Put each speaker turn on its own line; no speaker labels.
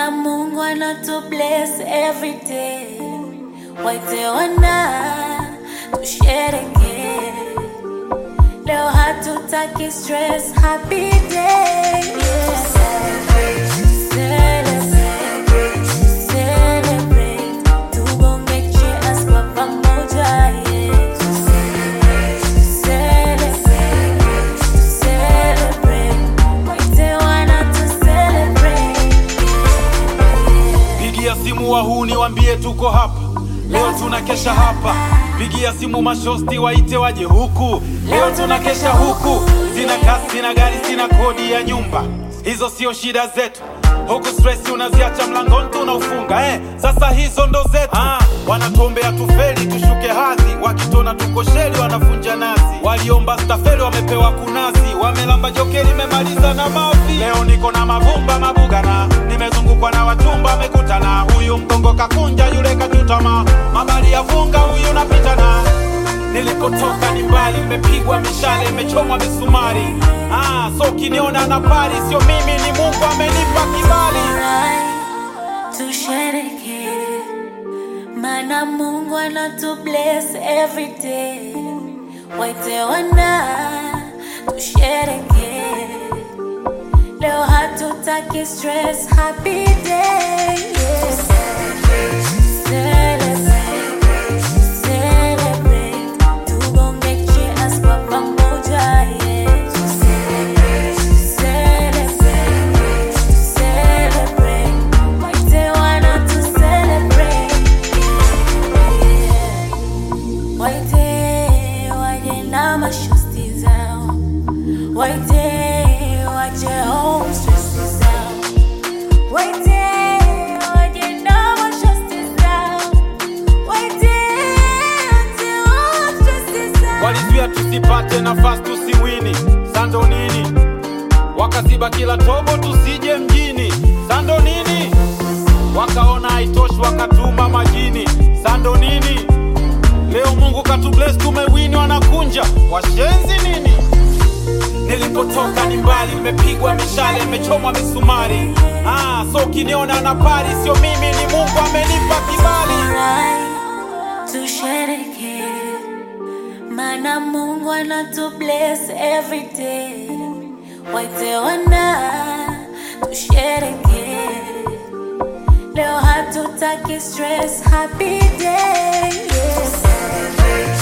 Mana Mungu anatu bless every day. Waite wana tushereke. Leo hatutaki stress, happy day. Yeah. Celebrate, celebrate. Tubonge cheers kwa pamoja, yeah. Celebrate, celebrate. Waite wana tu celebrate, yeah.
Pigia simu wahuni wambie tuko hapa leo, tunakesha hapa. Pigia simu mashosti waite waje huku leo, tunakesha huku. Sina kasi, sina gari, sina kodi ya nyumba, hizo sio shida zetu. Huku stress unaziacha mlangoni tunaufunga eh. Sasa hizo ndo zetu ah, wanatuombea tufeli tushuke hadhi, wakitona tuko sheli wanafunja nazi. Waliomba stafeli wamepewa kunazi, wamelamba jokeli memaliza na mavi. Leo niko na mavumba mabugana, nimezungukwa na wachumba wamekutana. Huyu mgongo kakunja, yule kachutama, mabali ya vunga, huyu napitana Nilikotoka ni mbali, nimepigwa mishale, imechomwa misumari. Ah, so ukiniona na pari, sio mimi, ni Mungu amenipa kibali.
Alright, tushereke mana Mungu anatu bless every day. Waite wana tushereke leo, hatutaki stress, happy day. Yeah. Celebrate, celebrate. Tubonge cheers kwa pamoja, yeah. Celebrate, celebrate. Waite wana tu celebrate, yeah. Waite waje na mashosti zao, waite waje home stress zao, waite waje na mashosti zao, waite waje home stress zao.
Walizuia tusipate nafasi tusiwini, sando nini? Wakaziba kila tobo tusije mjini, sando nini? Wakaona haitoshi wakatuma majini, sando nini? Leo Mungu katubless, tumewini, wanakunja washenzi nini? Nilipotoka ni mbali, nimepigwa mishale, imechomwa misumari. Ah, so ukiniona na pari, sio mimi, ni Mungu amenipa kibali.
Alright, tushereke mana Mungu anatu bless every day. Waite wana tushereke leo, hatutaki stress, happy day. Yeah.